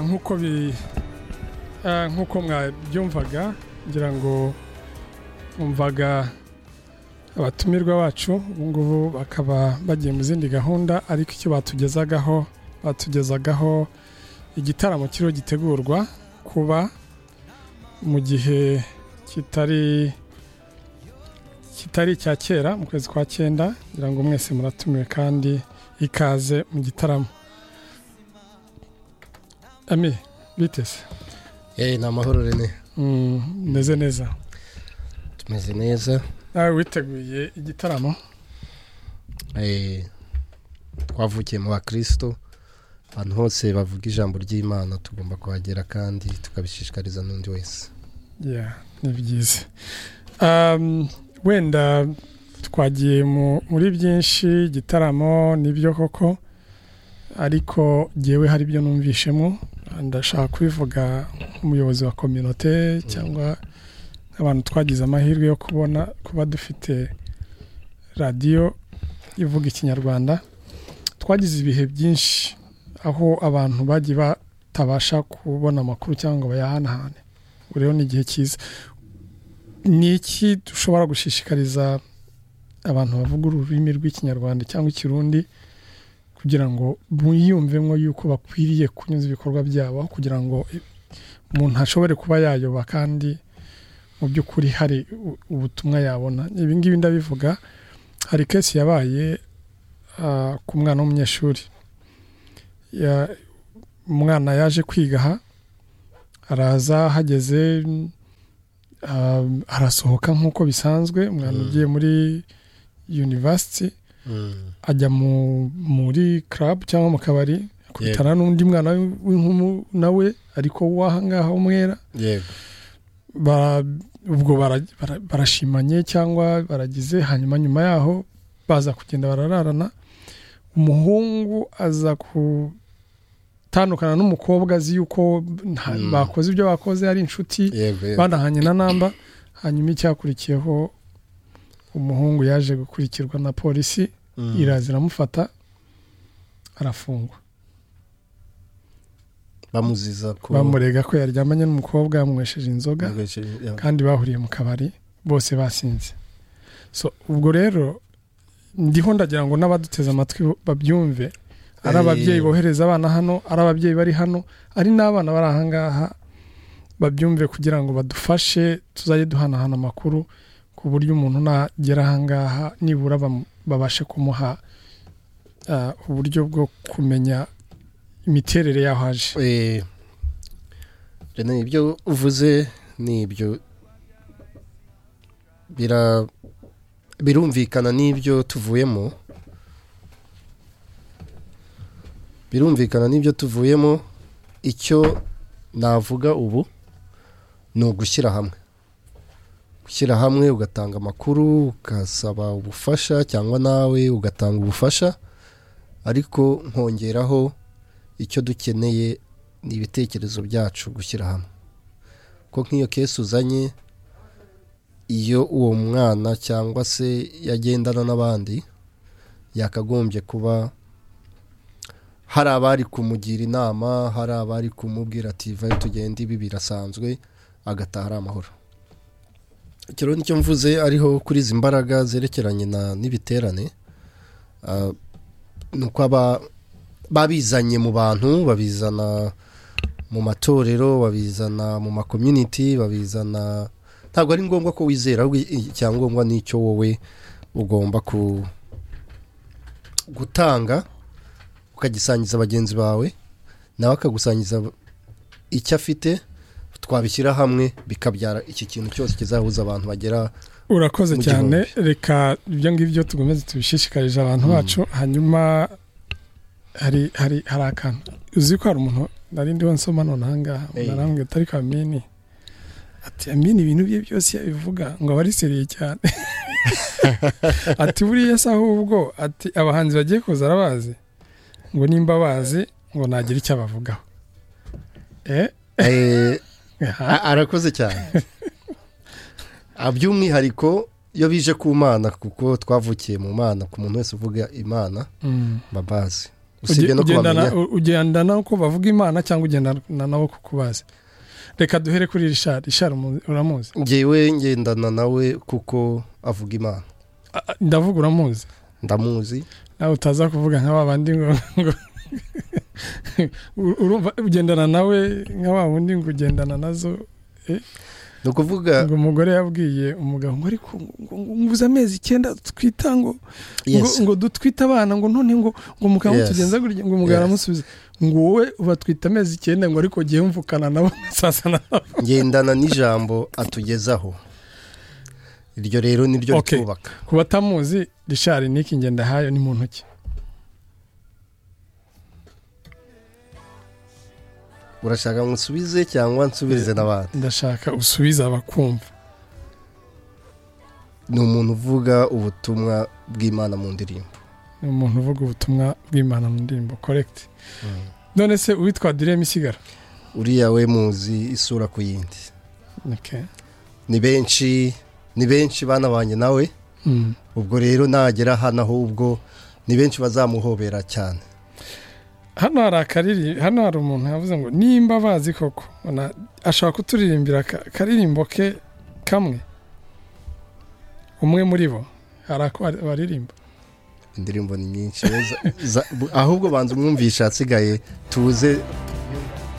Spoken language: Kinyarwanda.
nk'uko bi nk'uko mwabyumvaga ngira ngo mvaga abatumirwa bacu ubu ngubu bakaba bagiye mu zindi gahunda ariko icyo batugezagaho batugezagaho igitaramo kiriho gitegurwa kuba mu gihe kitari kitari icya kera mu kwezi kwa cyenda ngira ngo mwese muratumiwe kandi ikaze mu gitaramo ami biteze yewe ni amahoro rene meze neza tumeze neza nawe witeguye igitaramo Eh, twavukiye mu bakristo abantu hose bavuga ijambo ry'imana tugomba kuhagera kandi tukabishishikariza n'undi wese Yeah, ni byiza Um, wenda twagiye mu- muri byinshi igitaramo nibyo koko ariko jyewe hari ibyo numvishemo ndashaka kubivuga nk'umuyobozi wa kominote cyangwa abantu twagize amahirwe yo kubona kuba dufite radiyo ivuga ikinyarwanda twagize ibihe byinshi aho abantu bagiye batabasha kubona amakuru cyangwa ngo bayahanahane ubu rero ni igihe cyiza ni iki dushobora gushishikariza abantu bavuga ururimi rw'ikinyarwanda cyangwa ikirundi kugira ngo biyumvemo yuko bakwiriye kunyuza ibikorwa byabo aho kugira ngo umuntu ashobore kuba yayoba kandi mu by'ukuri hari u- ubutumwa yabona ibi ngibi ndabivuga hari kesi yabaye ah, ku mwana w'umunyeshuri Ya- umwana yaje kwiga aha araza hageze ah, arasohoka nk'uko bisanzwe umwana Mm. ugiye muri university ajya mu- muri club cyangwa mu kabari akubitana n'undi mwana w'inkumu nawe ariko w'ahangaha w'umwera yego Bara- ubwo bara- bara- barashimanye cyangwa baragize hanyuma nyuma yaho baza kugenda barararana umuhungu aza gutandukana n'umukobwa azi yuko nta- Mm. bakoze ibyo bakoze ari inshuti yego yego banahanye na namba hanyuma icyakurikiyeho umuhungu yaje gukurikirwa na polisi Mm. iraza iramufata arafungwa bamuziza ko bamurega ko yaryamanye n'umukobwa yamwesheje inzoga Yeah. kandi bahuriye mu kabari bose basinze so ubwo rero ndiho ndagira ngo n'abaduteze amatwi babyumve ari Eh. ababyeyi bohereza abana hano ari ababyeyi bari hano ari n'abana bari ahangaha babyumve kugira ngo badufashe tuzajye duhanahana amakuru ku buryo umuntu nagera ahangaha nibura bam- babashe kumuha ah, uburyo bwo kumenya imiterere y'aho aje Eh, Rene ibyo uvuze ni ibyo bira birumvikana n'ibyo tuvuyemo birumvikana n'ibyo tuvuyemo icyo navuga ubu ni ugushyira hamwe gushyira hamwe ugatanga amakuru ugasaba ubufasha cyangwa nawe ugatanga ubufasha ariko nkongeraho icyo dukeneye ni ibitekerezo byacu gushyira hamwe ko nk'iyo kesi uzanye iyo uwo mwana cyangwa se yagendana n'abandi yakagombye kuba hari abari kumugira inama hari abari kumubwira ati vayo tugenda ibi birasanzwe agataha ari amahoro icyo rero nicyo mvuze ariho kuri izi mbaraga zerekeranye na- n'ibiterane Ah, ni uko aba babizanye mu bantu babizana mu matorero babizana mu makomyuniti babizana ntabwo ari ngombwa ko wizera ahubwo icyangombwa ni icyo wowe ugomba ku gutanga ukagisangiza bagenzi bawe nawe akagusangiza icyo afite twabishyira hamwe bikabyara iki kintu cyose kizahuza abantu bagera urakoze mu cyane gihumbi. reka ibyo ngibyo tugomeze tubishishikarije abantu Mm. bacu hanyuma hari hari hari akantu uzi ko hari umuntu nari ndiho nsoma nonaha ngaha Hey. narambwira atari ko amini ati amini ibintu bye byose yabivuga ngo aba ari seriye cyane ati buriya se ahubwo ati abahanzi bagiye kuza arabazi ngo nimba bazi ngo nagira icyo abavugaho eh Eh, aha. A- arakoze cyane Ah, by'umwihariko iyo bije ku mana kuko twavukiye mu mana ku muntu wese uvuga imana Mm. babazi usibye no kubamenya ugendana uko bavuga imana cyangwa ugendana nabo kukubaza reka duhere kuri rishari rishari umu- uramuzi ngewe ngendana nawe kuko avuga imana A- a- ndavuga uramuzi ndamuzi nawe utaza kuvuga nka ba bandi ngo ngo- U- urumva ugendana nawe nka wa wundi ngo ugendana nazo ni ukuvuga ngo umugore yabwiye umugabo ngo ariko ngo ngo nguze amezi icyenda twita ngo ngo, yes ngo dutwite abana ngo none ngo ngo umugabo Yes. tugenza gutya ngo umugabo Yes. aramusubiza ngo wowe ubatwita amezi icyenda ngo ariko ugiye mvukana nabo sasa na ngendana n'ijambo atugezaho iryo rero niryo Okay. ritwubaka ku batamuzi rishari niki ngenda hayo ni mu ntoki urashaka ngo nsubize cyangwa nsubirize n'abandi ndashaka usubiza abakumva ni umuntu uvuga ubutumwa bw'imana mu ndirimbo ni umuntu uvuga ubutumwa bw'imana mu ndirimbo korekiti none se uwitwa direma isigara uriya we muzi isura ku yindi Okay. ni benshi ni benshi bana banjye nawe Mm. ubwo rero nagera hano ahubwo ni benshi bazamuhobera cyane hano hari akariri hano hari umuntu yavuze ngo nimba bazi koko Ona- ashobora kuturirimbira aka- akaririmbo ke kamwe umwe muri bo hari ako ari- baririmba indirimbo ni nyinshi za- za- bu- ahubwo banza umwumvisha asigaye tuze